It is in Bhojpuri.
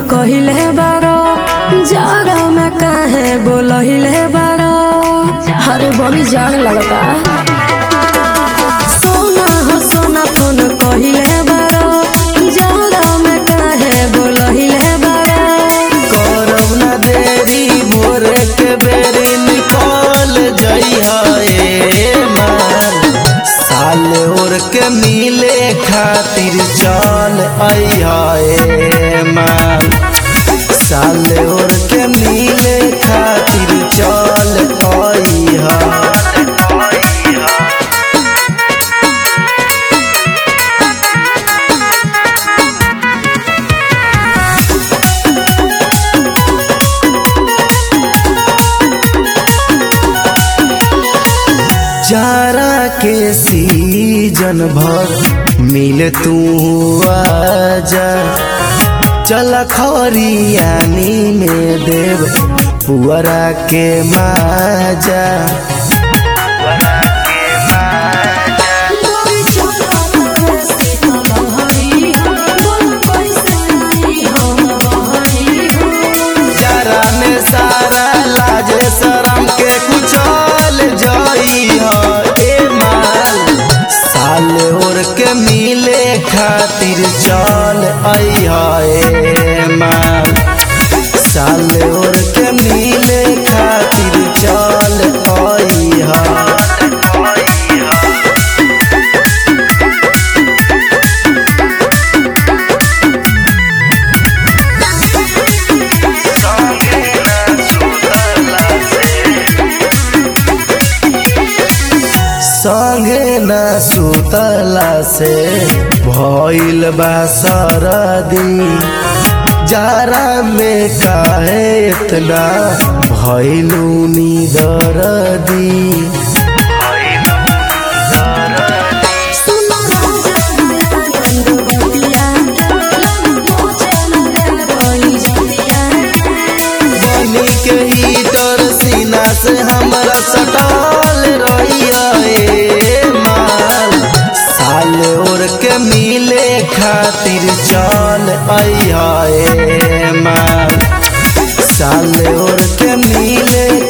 कहिले बारो जाड़ा में काहे बोलहिले बारो अरे बड़ी जाड़ लगता सोना हो सोना फोन कहिले बारो जाड़ा में काहे बोलहिले बारो करब ना देरी भोरे के बेरी निकल जइहा ए मान साल ओर के मिले खातिर चल अइहा ए मान साल ओर के मिले खातिर चल अइहा जारा के सीजन भर मिल तू आजा चल खरियानी में देव पुअरा के माजा बोली चला तारे से कलहरी हो बोल पैसे नहीं हम बहरी हो जारा में सारा लाज शरम के कुचल जाई ए माल साल ओर के मिले खातिर चल अइहा ए माल साल ओर के मिले खातिर चल अइहा संगे न सुतला से भइल बा सरदी जारा में काहे इतना भइलू निदरदी सुनो राजा नंद बतिया लग पहुंचे लगे कोई जतिया बनी के हीटर सीना से हमरा सटल रहिया ए माल साल ओर के मिले खातिर चल अइहा ए माल साल ओर के मिले